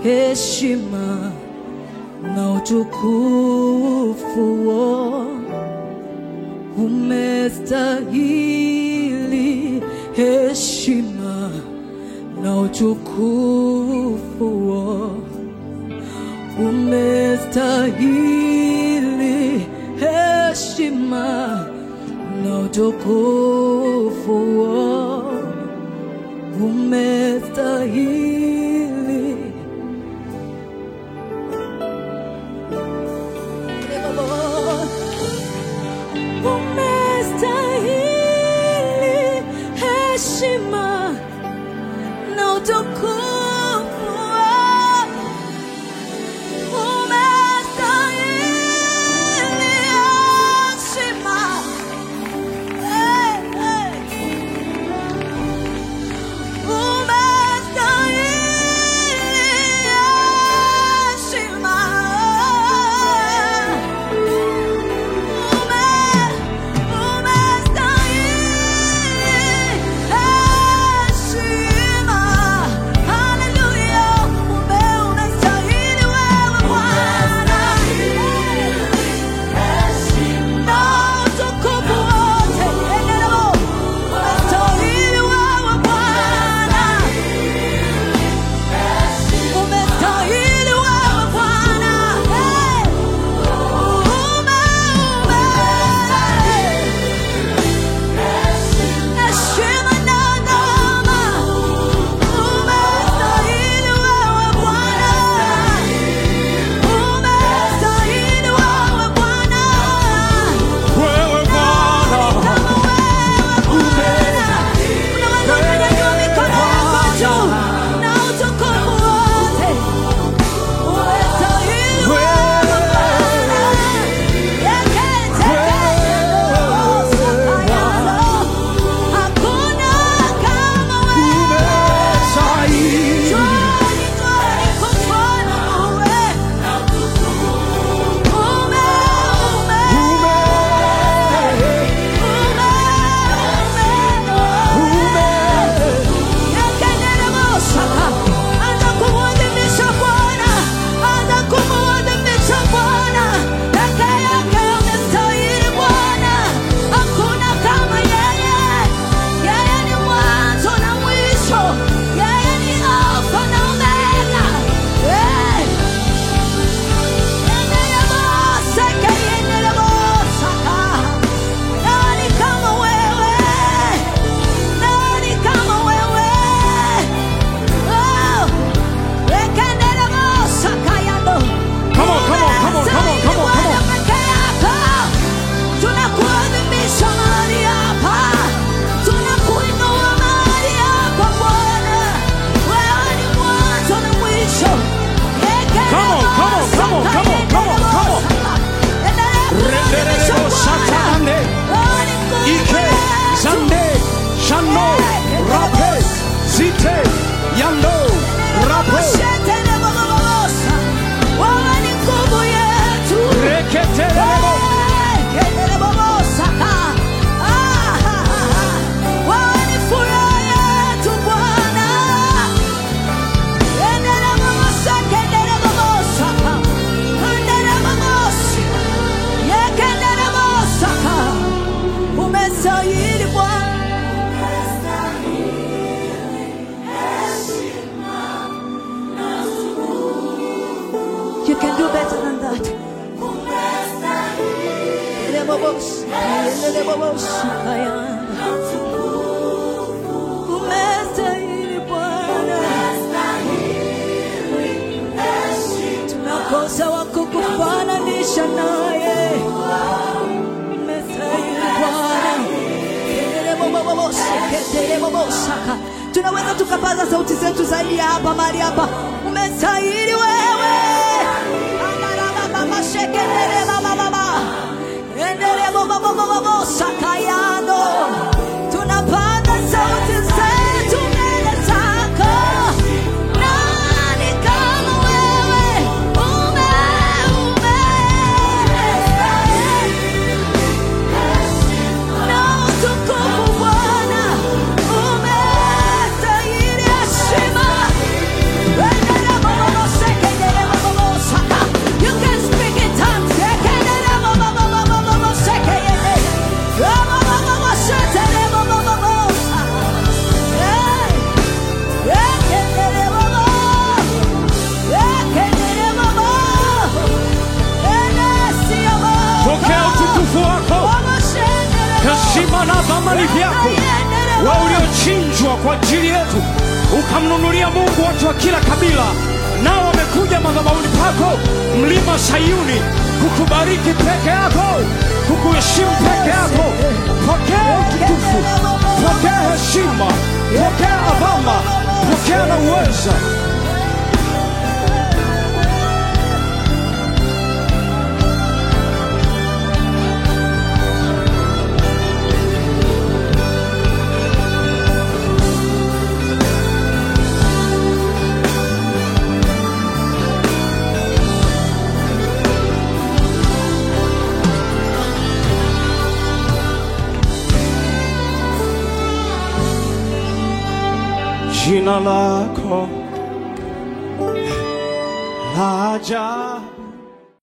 heshima na utukufu umestahili heshima na utukufu umestahili heshima na utukufu umestahili umestahili heshima na utukufu umestahili heshima Hey, hey. Umestahili heshima. Ume- umestahili heshima. Hallelujah. Ume- umestahili wewe Bwana. Na utukufu wote. Endelea. Umestahili wewe Bwana. Umestahili wewe Bwana. Hey! Ume, ume. Heshima na adama. Umestahili wewe Bwana. Umestahili wewe Bwana. Wewe Bwana, Kama wewe Bwana. Unaweza kunyanyua mikono yako juu na utukufu wote. Umestahili wewe Bwana. Hakuna kama wewe. umestahili. Twani, twani kumfana wewe. Ume, ume, ume, ume. Yekenderemosaka. Anza kumwadhimisha Bwana. Anza kumwadhimisha Bwana. Peke yake amestahili Bwana. Hakuna kama yeye. Yeye ni mwanzo na mwisho. Yeye ni Alfa na Omega. Eh. Yenderemoseke, yenderemosaka. Nani kama wewe? Nani kama wewe? Oh, wekenderemosaka yando. Come on, come on, come on, come on, come on, come on. Peke yako. Tunakuadhimisha mahali hapa. Tunakuinua mahali hapa Bwana. Wewe ni mwanzo na mwisho. Come on, come on, come on, come on, come on, come on. Rendererebo satane. Ike, zande, shano, rape, zite, yando, rape, Wewe ni nguvu yetu. reketerebo. Wewe ni furaha yetu Bwana. Umestahili Bwana. You can do better than that. Umestahili Bwana. Tunakosa wa kukufananisha naye. Umestahili Bwana. Ketelebobosaka. tunaweza tukapaza sauti zetu zaidi ya hapa mahali hapa umestahili wewe endelebobobobosakayano tunapaza sauti zetu mbele zako nani kama wewe ume ume na utukufu Bwana umestahili heshima. Endelea Baba, heshima na dhamani vyako, wewe uliochinjwa kwa ajili yetu, ukamnunulia Mungu watu wa kila kabila, nao wamekuja madhabahuni pako, mlima Sayuni, kukubariki peke yako, kukuheshimu peke yako. Pokea utukufu, pokea heshima, pokea adhama, pokea na uweza. Jina lako la ajabu